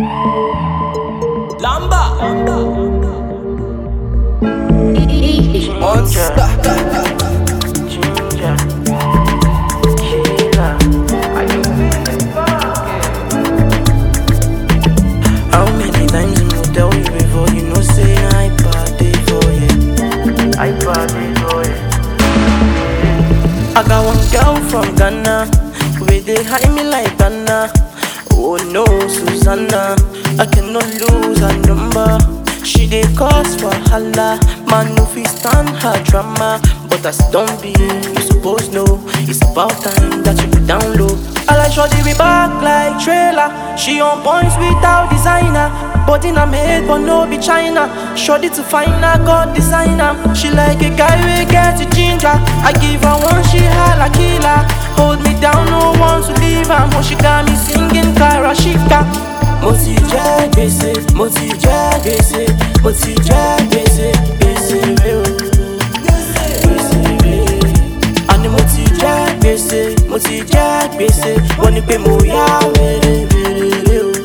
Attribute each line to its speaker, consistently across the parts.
Speaker 1: Lamba.
Speaker 2: Monster. Ginger. Sheila. How many times I will tell you before you know say I party for you? I party for you. I got one girl from Ghana, where they hide me like Ghana. Oh no, Susanna, I cannot lose her number. She dey cause wahala, man no fit stand her drama. But as don't be, you suppose know it's about time that you be down low. I like shorty we back like trailer. She on points without designer. Body na made but no be China. Shorty to find a god designer. She like a guy we get it ginger. I give her one, she holla killer. Hold me down, no one to leave her. Mo she got me singing Karashika. Mo ti jẹ gbèsè, mo ti jẹ gbèsè, mo ti jẹ gbèsè, gbèsè rẹ o. Gbèsè rẹ. Àní mo ti jẹ gbèsè, mo ti jẹ gbèsè, wọ́n ní pé mo yá wèrè wèrè rẹ o.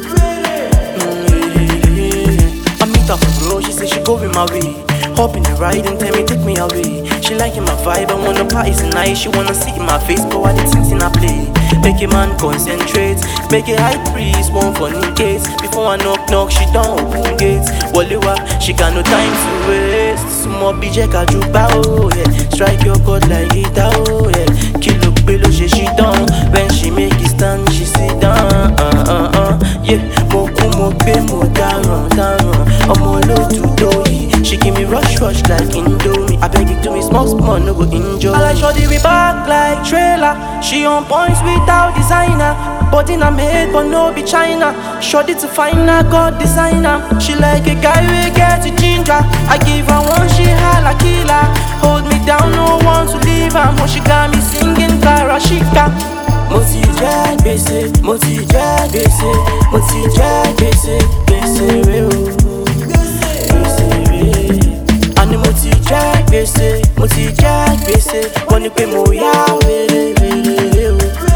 Speaker 2: I meet her for bro, she say she go with my way. Hop in the ride and tell me take me away. She liking my vibe, I wanna party tonight. She wanna see my face, but I the things in I play. Make a man concentrate, make a high priest one for gates. Before I knock knock, she don't open gates. Walewa, she got no time to waste. Small BJ kajuba oh yeah, strike your chord like guitar oh yeah. Kilo below she she down when she make it stand, she sit down. Uh uh uh yeah, mo kú mo gbé mo dáràn dáràn ọmọ olóòtú lóyè she give me rush rush like indomie abeg you do me small small no go enjoy. I like shorty we back like trailer she on points without designer body na made but no be China shorty to find a god designer she like a guy wey get it ginger I give her one she holla killer hold me down no one to leave her mo she got me singing Karashika. mo ti jẹ gbèsè mo ti jẹ gbèsè mo ti jẹ gbèsè gbèsè rẹ o gbèsè rẹ àní mo ti jẹ gbèsè mo ti jẹ gbèsè wọ́n ní pé mo yá wèrè wèrè rẹ o.